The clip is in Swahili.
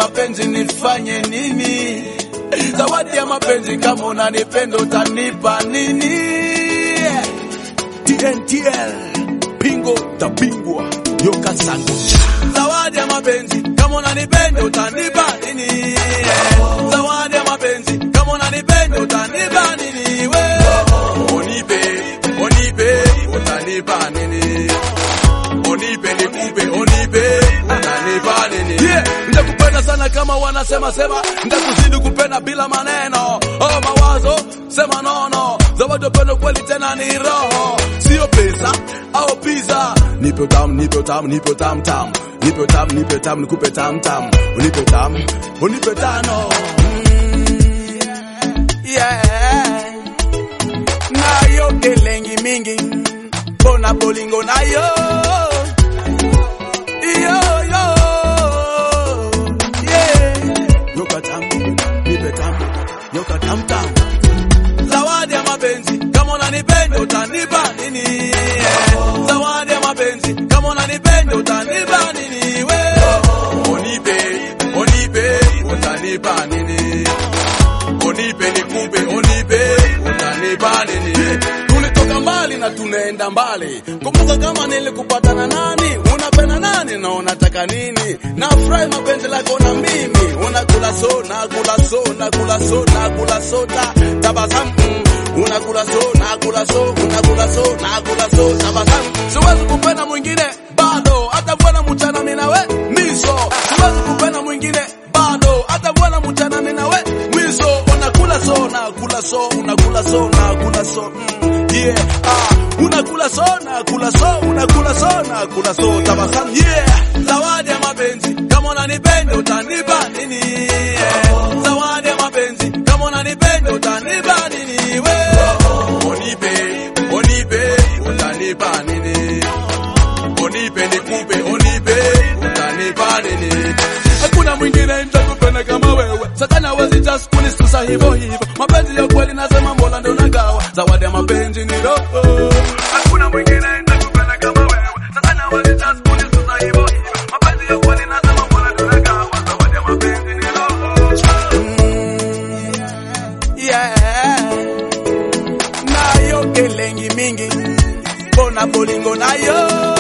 mapenzi nifanye nini? Zawadi ya mapenzi kama unanipenda utanipa nini? TNTL Pingo tabingwa Yoka Sangucha. Zawadi ya mapenzi kama unanipenda utanipa nini? Zawadi ya mapenzi kama unanipenda utanipa nini? We unipe, unipe, utanipa nini? Unipe nikupe, unipe, utanipa nini? Yeah, nitakupenda sana kama wanasema sema, nitakuzidi kupenda bila maneno. Oh, mawazo sema nono, zawadi ya upendo kweli tena ni roho, sio pesa au pizza. Nipe tam, nipe tam, nipe tam tam, nipe tam, nipe tam, nikupe tam tam, unipe tam, unipe tano. Mm, yeah. Nayo kelengi mingi, bona bolingo nayo. Yo, yo, yeah. Yoka tam, nipe tam, yoka tam tam zawadi ya mapenzi kama unanipenda utanipa nini? Zawadi ya mapenzi kama unanipenda utanipa nini? We unipe, unipe, utanipa nini? Unipe nikupe, unipe, utanipa nini? Tulitoka mbali na tunaenda mbali. Kumbuka kama nilikupata na nani, unapenda nani na unataka nini? Nafurahi mapenzi lako na mimi, unakula so, nakula so, nakula so, nakula soda, tabasamu mm. unakula so, nakula so, unakula so, nakula so, tabasamu. Siwezi kupenda mwingine bado, hata bwana mchana mimi nawe miso. Siwezi kupenda mwingine bado, hata bwana mchana mimi nawe miso. Unakula so, nakula so, unakula so, nakula so mm. yeah ah, unakula so, nakula so, unakula so, nakula so, tabasamu yeah. Zawadi ya mapenzi kama unanipenda utanipa nini? Yeah. Zawadi ya mapenzi kama unanipenda utanipa nini? We unipe, unipe, utanipa nini? Unipe nikupe, unipe, utanipa nini? Hakuna mwingine nitakupenda kama wewe, satani hawezi just kunisusa hivyo hivyo. Mapenzi ya kweli nasema Mola ndo nagawa, zawadi ya mapenzi ni roho. Hakuna mwingine nitakupenda kama wewe, satani hawezi just kunisusa hivyo hivyo. Mapenzi ya kweli nasema Mola ndo nagawa, zawadi ya mapenzi ni roho. Yeah. Nayo kelengi mingi, bona bolingo nayo